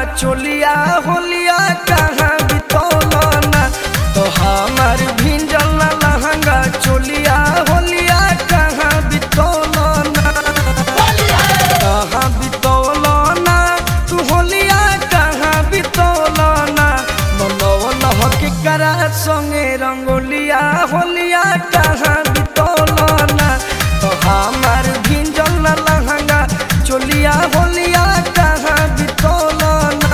चोलिया होलिया कहाँ बितौलना तो हमार भिंजल ना लहंगा चोलिया होलिया कहाँ बितौलना कहाँ बितौलना तू होलिया कहाँ बितौलना मनोवन हकी करा संगे रंगोलिया होलिया कहाँ बितौलना तो हमार भिंजल ना लहंगा चोलिया होलिया कहाँ बितौलना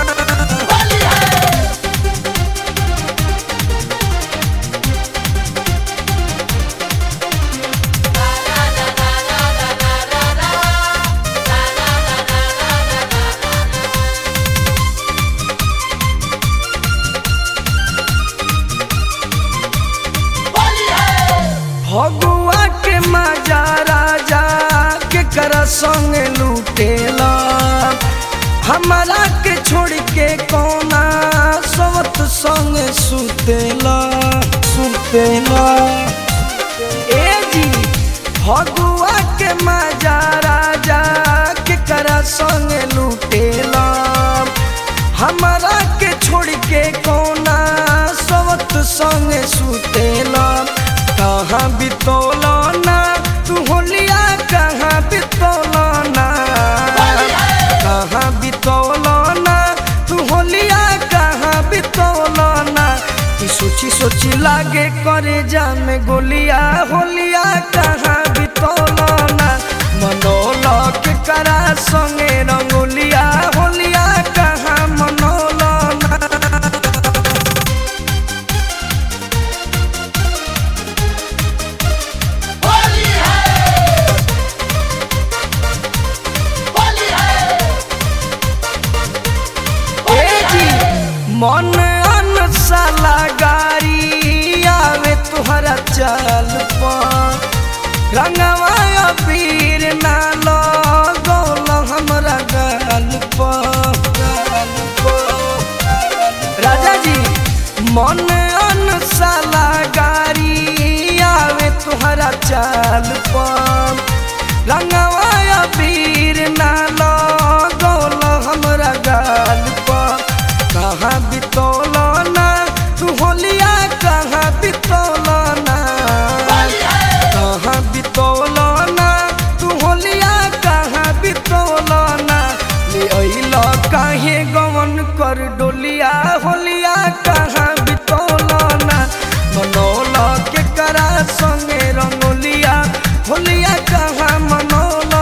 भगुआ के मजा राजा के कर संग लूटेला हमारा के छोड़ के कोना सवत संग सुतेला सुतेला ए जी भगुआ के मजा राजा के कर संग लूटेला हमारा के छोड़ के कोना सवत संग सुतेला कहाँ बितौलना तू होलिया कहाँ बितौलना कहाँ बितौलना तू होलिया कहाँ बितौलना ई सोची सोची लागे करे जामे गोलिया होलिया कहाँ बितौलना मनोला के करा संगे रंगोलिया होलिया कहाँ मनोलना ए जी मन अनसाला गारी आवे तुहरा चाल पर रंगवा अबीर ना लगौल हमरा गाल पर गाल पर। राजा जी मन अनसाला गारी आवे तुहरा चाल पर रंगवा अबीर ना लगौल हमरा गाल पर कहाँ बितौलना तू होलिया कहाँ बितौलना कहाँ बितौलना तू होलिया कहाँ बितौलना ले अइल काहे गवन कर डोलिया होलिया कहाँ बितौलना मनौला के करा संगे रंगोलिया होलिया कहाँ मनौलना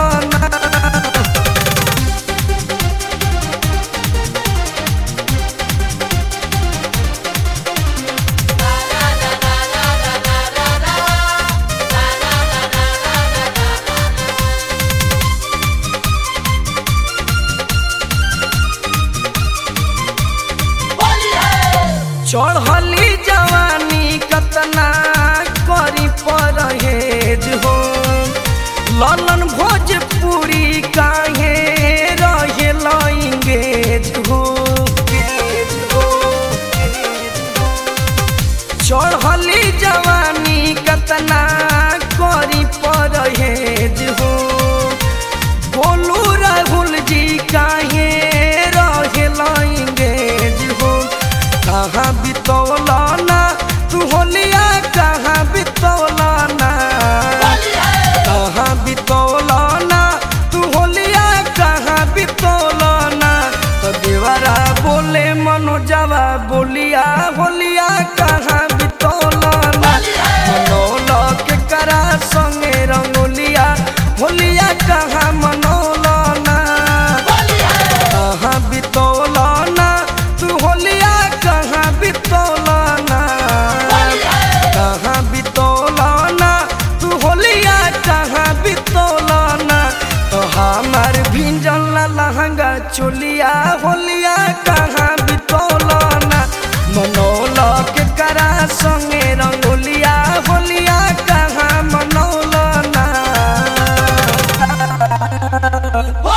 चढ़ली जवानी कतना करी परहेज हो ललन भोजपुरी काहे रहे लइंगेज हो चढ़ली जवानी कतना करी परहेज हो बोलू राहुल जी काहे रहे लइंगेज हो कहाँ बितौलना तू होलिया कहाँ बितौलना कहाँ बितौलना तू होलिया कहाँ बितौलना तो देवरा बोले मनोजवा बोलिया होलिया कहाँ बितौलना मनौला के करा संगे रंगोलिया होलिया कहाँ मनौलना कहाँ बितौलना तू होलिया कहाँ बितौलना कहाँ बितौलना तू होलिया कहाँ बितौलना तो हमार भिंजल ना लहंगा चोलिया होलिया कहाँ बितौलना मनौला के करा संगे रंगोलिया होलिया कहाँ मनौलना